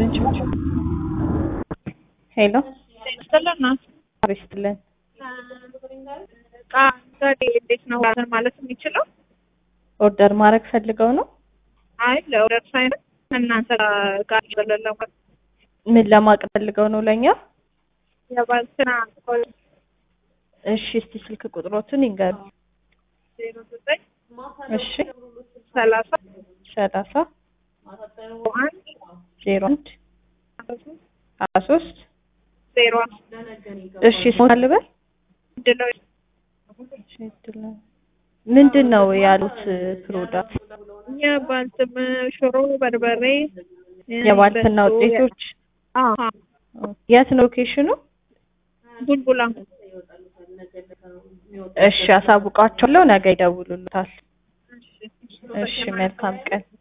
ይስጥልን። ሄሎ ይስጥልና ይስጥልን። እቃ ዘዴ እንዴት ነው እንትን ማለት የሚችለው? ኦርደር ማድረግ ፈልገው ነው? አይ ለኦርደር ሳይሆን እናንተ ጋር ይበለለው ምን ለማቅረብ ፈልገው ነው ለኛ? የባልትና እሺ እስቲ ስልክ ቁጥሮትን ይንገሩ። ዜሮ ዘጠኝ እሺ ሰላሳ ሰላሳ አንድ ዜሮ አንድ ሀያ ሶስት ዜሮ እሺ ስሞታ ልበል ድለው ምንድን ነው ያሉት ፕሮዳክት? የባልትም ሽሮ በርበሬ የባልትና ውጤቶች አዎ የት ነው ሎኬሽኑ? ቡልቡላ እሺ አሳውቃቸዋለሁ። ነገ ይደውሉልታል። እሺ መልካም ቀን።